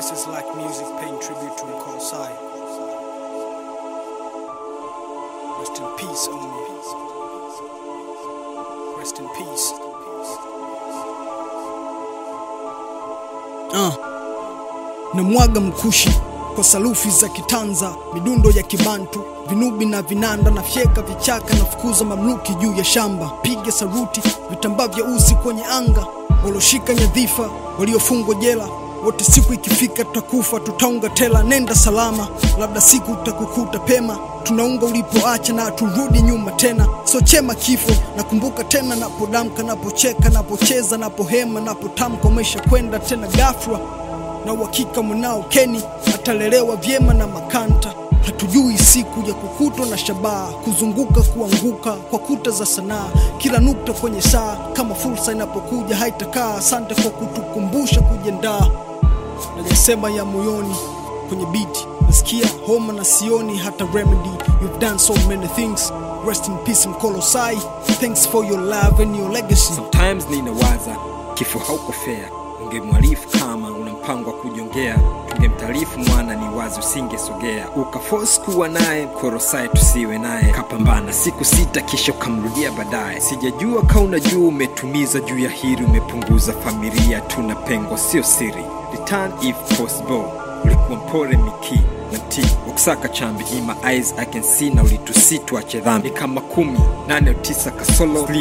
This is like music paying tribute to Nkosai. Rest in peace, Omi. Rest in peace. Uh. Na mwaga mkushi kwa salufi za kitanza, midundo ya kibantu, vinubi na vinanda, na fyeka vichaka na fukuza mamluki juu ya shamba, piga saruti, vitambaa vya uzi kwenye anga, walioshika nyadhifa, waliofungwa jela wote, siku ikifika tutakufa, tutaunga tela. Nenda salama, labda siku utakukuta pema, tunaunga ulipoacha na turudi nyuma tena. So chema kifo, nakumbuka tena napodamka, napocheka, napocheza, napohema, napotamka, umesha kwenda tena ghafla na uhakika mwanao Keni atalelewa vyema na makanta. Hatujui siku ya kukutwa na shabaha, kuzunguka kuanguka kwa kuta za sanaa, kila nukta kwenye saa, kama fursa inapokuja haitakaa. Asante kwa kutukumbusha kujiandaa, najasema ya moyoni kwenye biti, nasikia homa na sioni hata remedy. You've done so many things, rest in peace Mkolosai. Thanks for your love and your legacy. Sometimes ninawaza kifo hauko fair, ungemwarifu kama una mpango wa kujongea, tungemtaarifu mwana ni wazi usingesogea, ukaforce kuwa naye korosai tusiwe naye, kapambana siku sita kisha ukamrudia baadaye. Sijajua ka unajua umetumiza juu ya hili, umepunguza familia, tuna pengo sio siri. Return if possible, ulikuwa mpore miki na mti wakusaka chambi in my eyes I can see na ulitusitwache dhambi kama kumi nane au tisa kasolo